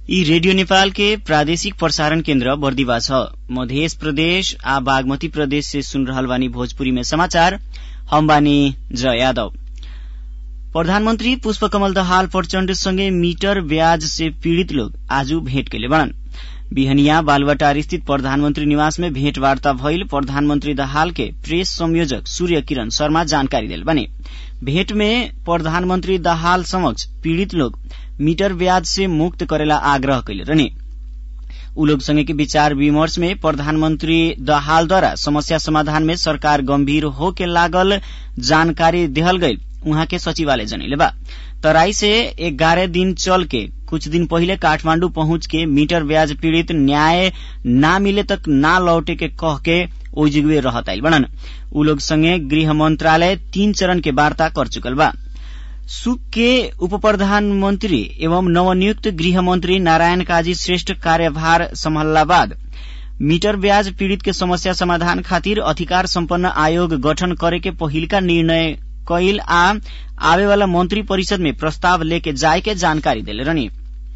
यी रेडियो नेपाल के प्रादेशिक प्रसारण केन्द्र बर्दिवा छ मध्य प्रदेश आ बागमती प्रदेश से सुन रहल बानी भोजपुरी में समाचार हम बानी जय यादव प्रधानमंत्री पुष्पकमल दहाल प्रचण्ड सँगै मीटर ब्याज से पीड़ित लोग आज भेट कैले बड़न बिहनिया बालुवाटार स्थित प्रधानमंत्री निवास में भेंटवार्ता भइल प्रधानमंत्री दाहाल के प्रेस संयोजक सूर्य किरण शर्मा जानकारी दिल बने भेंट में प्रधानमंत्री दाहाल समक्ष पीड़ित लोग मीटर ब्याज से मुक्त करेला आग्रह कैले रहने उ लोग संगे के विचार विमर्श में प्रधानमंत्री दाहालद्वारा समस्या समाधान में सरकार गंभीर होके लागल जानकारी देहल गईल उहाँ के सचिवालय जनैले बा तराई से ग्यारह दिन चल के कुछ दिन पहिले काठमांडू पहुंच के मीटर ब्याज पीड़ित न्याय ना मिले तक ना लौटे के कह के ओजुगवे रहत आइल बनन उ लोग संगे गृह मंत्रालय तीन चरण के वार्ता कर चुकल बा सुक के उप प्रधानमंत्री एवं नवनियुक्त गृह मंत्री नारायण काजी श्रेष्ठ कार्यभार सम्हालला बाद मीटर ब्याज पीड़ित के समस्या समाधान खातिर अधिकार सम्पन्न आयोग गठन करे के पहिलका निर्णय कैल आ आवे वाला मंत्री परिषद में प्रस्ताव लेके जाए के जानकारी दिले रहनी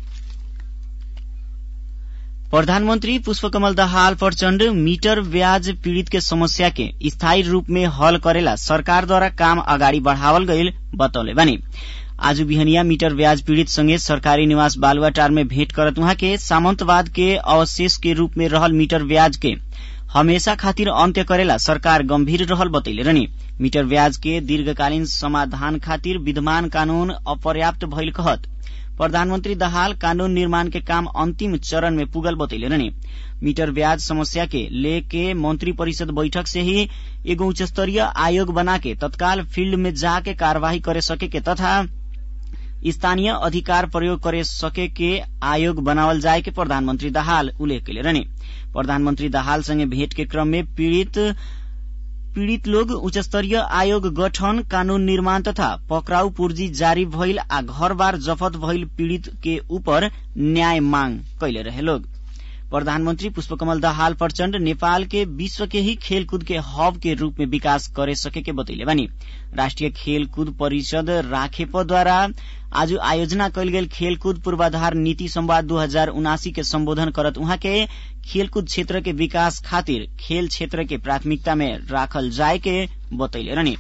प्रधानमंत्री पुष्पकमल दाहाल प्रचण्ड मीटर ब्याज पीड़ित के समस्या के स्थायी रूप में हल करेला सरकारद्वारा काम अगाडि बढ़ावल गईल बतौले बानी आज बिहनिया मीटर ब्याज पीड़ित संगे सरकारी निवास बालुवाटार में भेंट करत उहाँ के सामंतवाद के अवशेष के रूप में रहल मीटर ब्याज के हमेशा खातिर अन्त्य करेला सरकार गंभीर रहल बतैले रहनी मीटर ब्याज के दीर्घकालीन समाधान खातिर विद्यमान कानून अपर्याप्त भइल कहत प्रधानमंत्री दाहाल कानून निर्माण के काम अंतिम चरण में पुगल बतैले रहनी मीटर ब्याज समस्या के लेके मंत्री परिषद बैठक से ही एगो उच्च स्तरीय आयोग बना के तत्काल फील्ड में जाके कार्यवाही करे सके के तथा स्थानीय अधिकार प्रयोग करे सके के आयोग बनावल जाए के प्रधानमंत्री दाहाल उल्लेख कैले रहने प्रधानमंत्री दाहाल संगे भेंट के क्रम में पीड़ित पीड़ित लोग उच्च स्तरीय आयोग गठन कानून निर्माण तथा पकड़ाउ पूर्जी जारी भइल आ घर बार जफत भइल पीड़ित के ऊपर न्याय मांग कैले रहे लोग प्रधानमंत्री पुष्पकमल दाहाल प्रचण्ड नेपाल के विश्व के ही खेलकूद के हब के रूप में विकास करे सके के बतैले बानी राष्ट्रिय खेलकूद परिषद राखेपद्वारा आज आयोजना कैल गेल खेलकूद पूर्वाधार नीति संवाद दू हजार उनासी के सम्बोधन करत उहाँ के खेलकूद क्षेत्र के विकास खातिर खेल क्षेत्र के प्राथमिकता में राखल जाए के बतैले रहने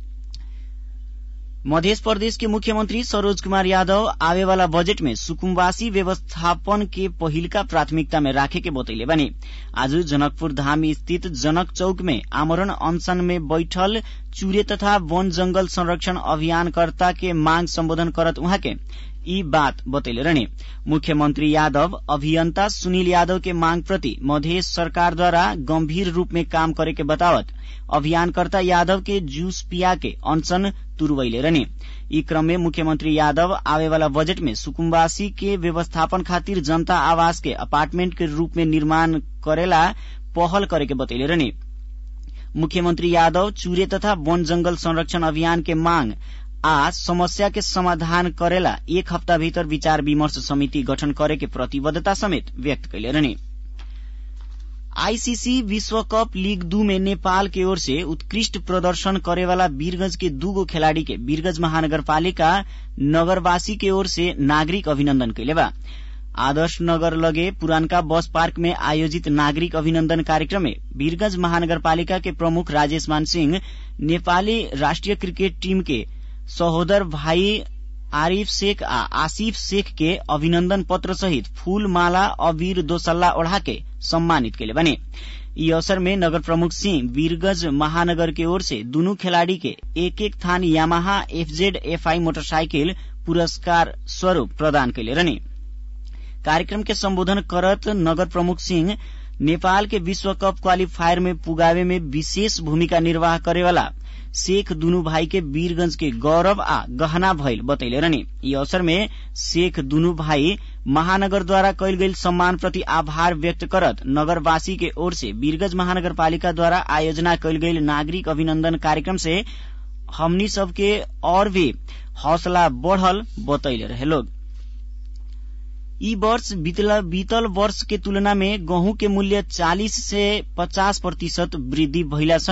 मध्य प्रदेश के मुख्यमंत्री सरोज कुमार यादव आवे वाला बजट में सुकुम्बासी व्यवस्थापन के पहिलका प्राथमिकता में राखे के बतैले बने आज जनकपुर धाम स्थित जनक चौक में आमरण अनशन में बैठल चूरे तथा वन जंगल संरक्षण अभियानकर्ता के मांग सम्बोधन करत उहाँ के यी बात बतैले रहने मुख्यमंत्री यादव अभियंता सुनील यादव के मांग प्रति मधेश सरकारद्वारा गंभीर रूप में काम करे के बतावत अभियानकर्ता यादव के जूस पिया के अनशन तुरवैले रहने यी क्रम में मुख्यमंत्री यादव आवे वाला बजट में सुकुम्बासी के व्यवस्थापन खातिर जनता आवास के अपार्टमेंट के रूप में निर्माण करेला पहल करे के बतैले रहने मुख्यमंत्री यादव चूरे तथा वन जंगल संरक्षण अभियान के मांग आ समस्या के समाधान करेला एक हफ्ता भीतर विचार विमर्श समिति गठन करे के प्रतिबद्धता समेत व्यक्त कैले रहने आईसीसी विश्व कप लीग दू में नेपाल के ओर से उत्कृष्ट प्रदर्शन करेवाला वीरगंज के दूगो खिलाड़ी के वीरगंज महानगरपालिका नगरवासी के ओर से नागरिक अभिनन्दन कैले बा आदर्श नगर लगे पुरानका बस पार्क में आयोजित नागरिक अभिनन्दन कार्यक्रम में वीरगंज महानगरपालिका के प्रमुख राजेश मान सिंह नेपाली राष्ट्रिय क्रिकेट टीम के सहोदर भाई आरिफ शेख आ आसिफ शेख के अभिनन्दन पत्र सहित फूल माला अबीर दोसल्ला ओढ़ा के सम्मानित केले बने यी अवसर में नगर प्रमुख सिंह वीरगंज महानगर के ओर से दुनू खिलाड़ी के एक एक थान यामाहा एफजेड एफआई मोटरसाइकिल पुरस्कार स्वरूप प्रदान कैले रहने कार्यक्रम के सम्बोधन करत नगर प्रमुख सिंह नेपाल के विश्व कप क्वालिफायर में पुगावे में विशेष भूमिका निर्वाह करेवाला शेख दुनू भाई के वीरगंज के गौरव आ गहना भइल बतैले रहने यी अवसर में शेख दुनू भाई महानगर द्वारा कैल गई सम्मान प्रति आभार व्यक्त करत नगरवासी के ओर से वीरगंज महानगरपालिका द्वारा आयोजना कैल गई नागरिक अभिनन्दन कार्यक्रम से हमनी सबके और भी हौसला बढ़ल बतैले रहे लोग ई वर्ष बीतल वर्ष के तुलना में गहूं के मूल्य 40 से 50 प्रतिशत वृद्धि भइला सँगै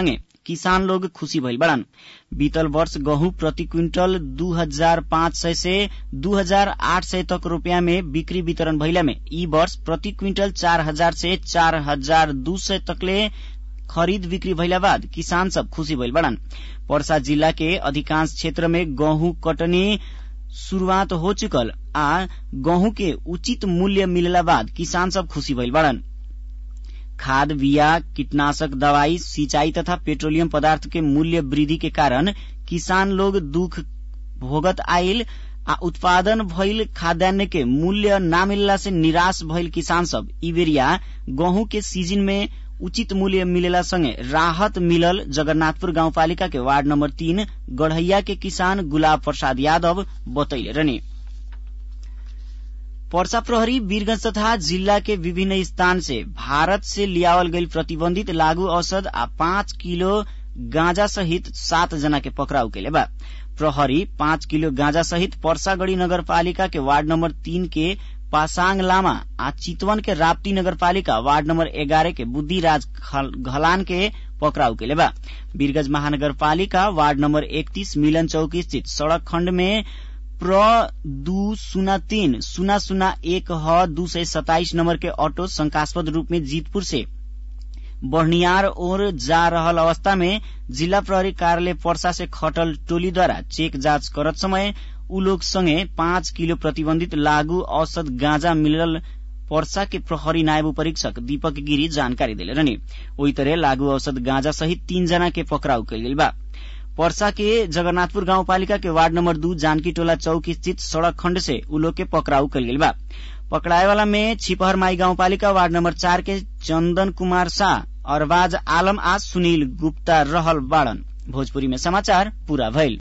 किसान लोग खुशी भइल बड़न बीतल वर्ष गहूं प्रति क्विंटल दू हजार पाँच सय से दू हजार आठ सय तक रूपियाँ में बिक्री वितरण भइला में ई वर्ष प्रति क्विंटल चार हजार से चार हजार दू सय तकले खरीद बिक्री भइला बाद किसान सब खुशी भइल बड़न पर्सा जिल्ला के अधिकांश क्षेत्र में गहूं कटनी शुरूआत हो चुकल आ गहूं के उचित मूल्य मिलला बाद किसान सब खुशी भइल बड़न खाद बिया कीटनाशक दवाई सिंचाई तथा पेट्रोलियम पदार्थ के मूल्य वृद्धि के कारण किसान लोग दुख भोगत आइल आ उत्पादन भइल खाद्यान्न के मूल्य न मिलला से निराश भइल किसान सब ई बेरिया गहूं के सीजन में उचित मूल्य मिलेला संगे राहत मिलल जगन्नाथपुर गाउँपालिका के वार्ड नम्बर तीन गढ़ैया के किसान गुलाब प्रसाद यादव बतैले रहने पर्सा प्रहरी वीरगंज तथा जिल्ला के विभिन्न स्थान से भारत से लियावल गई प्रतिबंधित लागू औषध आ पाँच किलो गांजा सहित सात जना के पकड़ाउ केले बा प्रहरी पाँच किलो गांजा सहित पर्सागढ़ी नगरपालिका के वार्ड नम्बर तीन के पासाङ लामा आ चितवन के राप्ती नगरपालिका वार्ड नम्बर एघारह के बुद्धिराज घलान के पकड़ाउ केले बा वीरगंज महानगरपालिका वार्ड नम्बर एकतीस मिलन चौकी स्थित सड़क खण्ड में प्र दू शून्य तीन शून्य शून्य एक ह दू सय सताइस नम्बर के ऑटो शंकास्पद रूप में जीतपुर से बढ़नियार ओर जा रहल अवस्था में जिला प्रहरी कार्यालय पर्सा से खटल टोलीद्वारा चेक जाँच करत समय उ लोग संगे पाँच किलो प्रतिबंधित लागू औषध गांजा मिलल पर्सा के प्रहरी नायब परीक्षक दीपक गिरी जानकारी दिले रहने ओही तरह लागू औषध गांजा सहित तीन जना के पकड़ाउ कल गेल बा पर्सा के जगन्नाथपुर गाउँपालिका के वार्ड नम्बर दू जानकी टोला चौक स्थित सड़क खण्ड से उ लोग के पकड़ाउ कल गेल बा पकड़ाए वाला में छिपहर माई गाउँपालिका वार्ड नम्बर चार के चन्दन कुमार शाह अरबाज आलम आ सुनील गुप्ता रहल बाड़न भोजपुरी में समाचार पूरा भइल